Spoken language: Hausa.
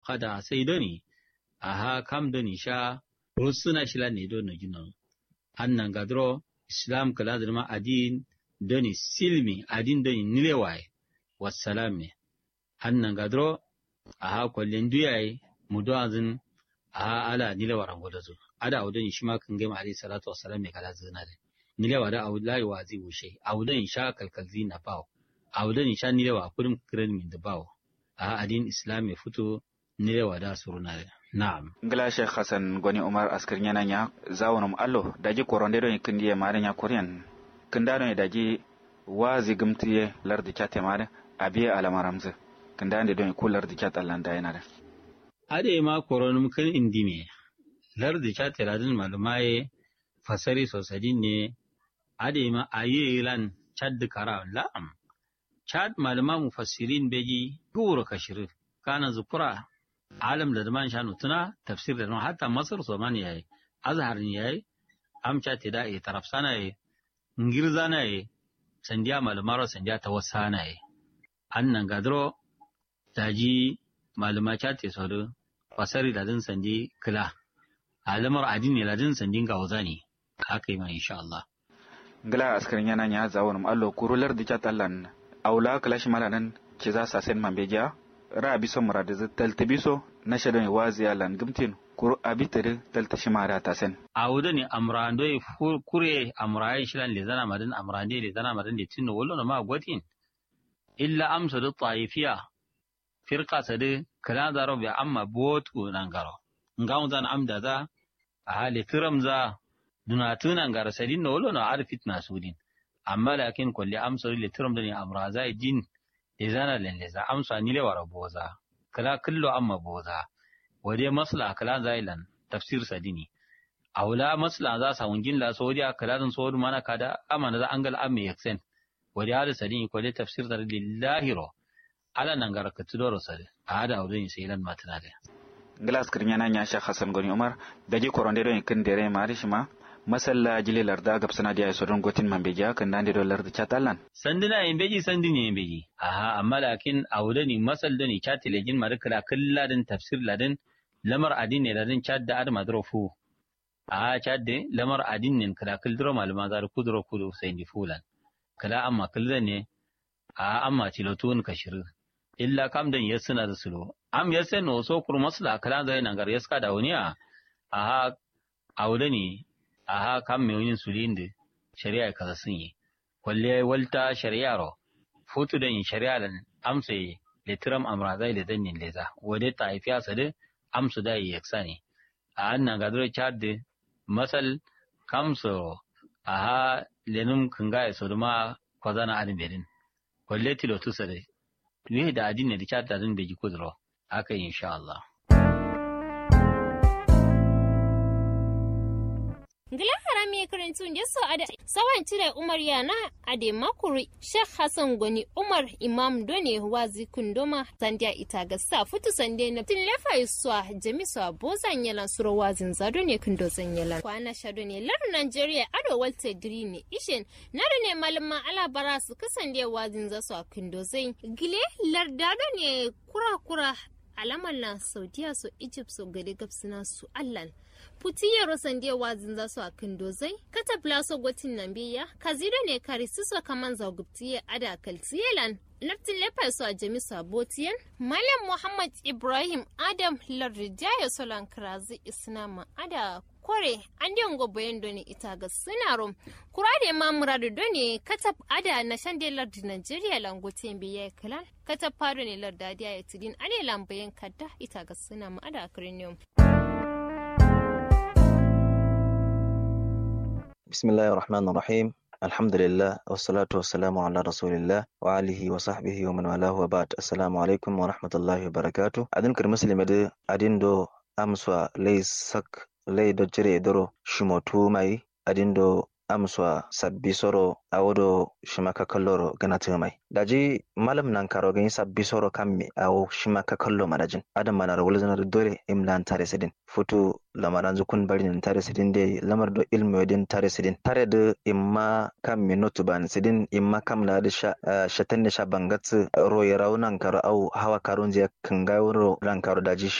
kada sai doni aha kam doni sha rusuna shila ne do no jinon annan gadro islam kala ma adin doni silmi adin doni nilewai wassalame annan gadro aha kwallen duyaye muduazin aha ala nilewar angoda zo ada awudon shi ma kan gama alayhi salatu wassalam me kala zina de nilewa da awudai wa zai wushe awudon sha kalkalzi na bawo awudon sha nilewa kurum kiran min da bawo a adin islam ya fito nilewa da suruna de na'am ngila sheikh hasan goni umar askar nyana nya zawonum allo daji koronde do kindi mare nya korean kinda do daji wazi gumtiye lardi chate mare abiye alamaramze kinda ande do ku lardi chat allanda yana da ade ma koronum kan indime lardi chate ladin malumaye fasari sosai ne ade ma aye lan chad kara la'am chad malama mufassirin beji gura kashir kana zukura alam da zaman shanu tuna tafsir da nan hatta masar so man yayi azhar ne yayi amcha te da e taraf sana yayi ngirza na yayi sandiya malumaro sandiya tawassana yayi annan gadro daji maluma cha te so do fasari da din sandi kila alamar adini ladin sandin ga wazani haka yi ma insha Allah ngila askar nyana nya zawonum allo kurular di chat allan awla kalash malanan ci za sa sen mambeja ra biso murade z talta biso na shadon wazi alan gumtin kuru abitere talta shimara ta sen awuda ni amrando e kure amraye shilan le zana madan amrande le zana madan le tinno wallo na ma gwatin illa amsa da taifiya firqa sade kala zaro bi amma botu nan garo ngam zan amda za a hali kiram za dunatunan gara sadin na wallo na arfit na sudin amma lakin kulli amsa le tiram da ni amra za din izana lelleza amsa ni le wara boza kala kullu amma boza wade masla kala zailan tafsir sadini awla masla za sa wungin la sodiya kala dan sodu mana kada amana za angal amme yaksen wade hada sadini ko le tafsir da lillahi ro ala nan gara ka tudoro sade hada awdin sai lan matana da ngila askar nyana nya shekh hasan goni umar daji koronde do kin dere mari shima masalla jili larda gab sana dia so don gotin man beja kan dande do larda chatalan sandina yin beji sandini yin beji aha amma lakin awda ni masal da ni chatile jin markala kalladin tafsir ladin lamar adin ne ladin chat da ad madrofu aha chat de lamar adin ne kala kildro maluma zar kudro kudu sai ni fulan kala amma kildan ne a amma tilotun kashir illa kam dan yasuna da sulo am yasen no so kur masla kala da nan gar yaska da waniya aha awda ni aha kam me yin sulinde shari'a kaza sun yi kwalle walta shari'a ro futu da yin shari'a lan amsa yi litiram amra zai da dannin leza wade ta haifiya sa da amsu da yi yaksa ne a annan gadar chad de masal kamso aha lenum kanga ya soduma kwazana adin bedin kwalle tilo tusa da ne da adin ne da chad da zan beji kudro haka insha Allah Ngila harami karantun da so ada sawan cire Umar yana ade makuri Sheikh Hassan Goni Umar Imam Done wazi kundoma sandiya ita ga sa futu sande na tin lefa iswa jami so bozan yalan suro wazin zado ne kundo zan yalan kwana shado ne lar Nigeria ado walte diri ne ishin nare ne malama ala bara su kasande wazin za su a kundo zan gile lardado ne kura kura alamar na saudiya so egypt so gade gabsina su allan putiye rosan dia wazin za su a kindozai kata blaso gotin nan biya kazido ne kari suso kaman zagubtiye ada kaltiyelan lartin lefa su a jami sabotiyan malam muhammad ibrahim adam larrijaya solan kirazi isnama ada kore an diyan gobayen doni ita ga sinaro kura da ma muradu doni katab ada na shan da lardi nigeria langotin biya kalan katab fado ne larda dia ya tidin ane lambayen kadda ita ga sinama ada akrinium بسم الله الرحمن الرحيم الحمد لله والصلاة والسلام على رسول الله وآله وصحبه ومن والاه وبعد السلام عليكم ورحمة الله وبركاته أدين كرمسلم دي أدين دو أمسوا لي سك لي دو جري درو شموتو ماي أدين دو amswa sabbi soro awodo shimaka kalloro ganata mai daji malam nan karo gani sabbi soro kammi awo shimaka kallo madajin adam mana rawul zanar dole imlan tare sidin futu lamaran zukun barin tare sidin dai lamar do ilmi wadin tare sidin tare da imma kammi notu ban sidin imma kam la da sha shatan da sha bangatsu roye raunan karo au hawa karun je kan gawo ran karo daji